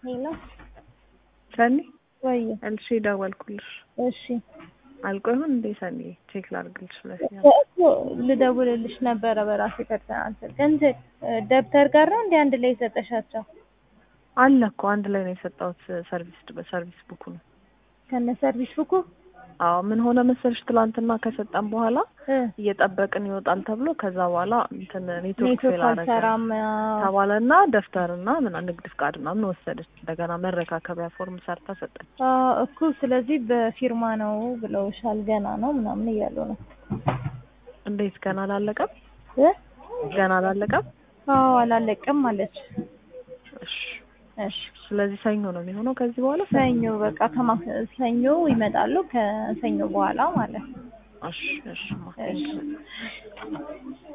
ሄሎ ሰኒ ወይ እልሽ ደወልኩልሽ። እሺ አልቆ ይሁን እንዴ ሰኒ? ቼክ ላድርግልሽ ብለሽ እኮ ልደውልልሽ ነበረ በራሴ ፐርሰናል ስልክ እንትን ደብተር ጋር ነው እንዴ አንድ ላይ የሰጠሻቸው? አለ እኮ አንድ ላይ ነው የሰጠሁት። ሰርቪስ በሰርቪስ ቡኩ ነው። ከነ ሰርቪስ ቡኩ አዎ ምን ሆነ መሰልሽ ትላንትና ከሰጠን በኋላ እ እየጠበቅን ይወጣል ተብሎ ከዛ በኋላ እንትን ኔትወርክ ኔትወርክ ፌል አደረገ አልሰራም ተባለና ደብተርና ምን ንግድ ፍቃድ ምናምን ወሰደች። እንደገና መረካከቢያ ፎርም ሰርታ ሰጠች። አ እኮ ስለዚህ በፊርማ ነው ብለውሻል። ገና ነው ምናምን እያሉ ነው እንዴት ገና አላለቀም? እ ገና አላለቀም? አዎ አላለቀም አለች። እሺ እሺ ስለዚህ ሰኞ ነው የሚሆነው ከዚህ በኋላ ሰኞ በቃ ከማ ሰኞ ይመጣሉ ከሰኞ በኋላ ማለት ነው። እሺ እሺ ማ እሺ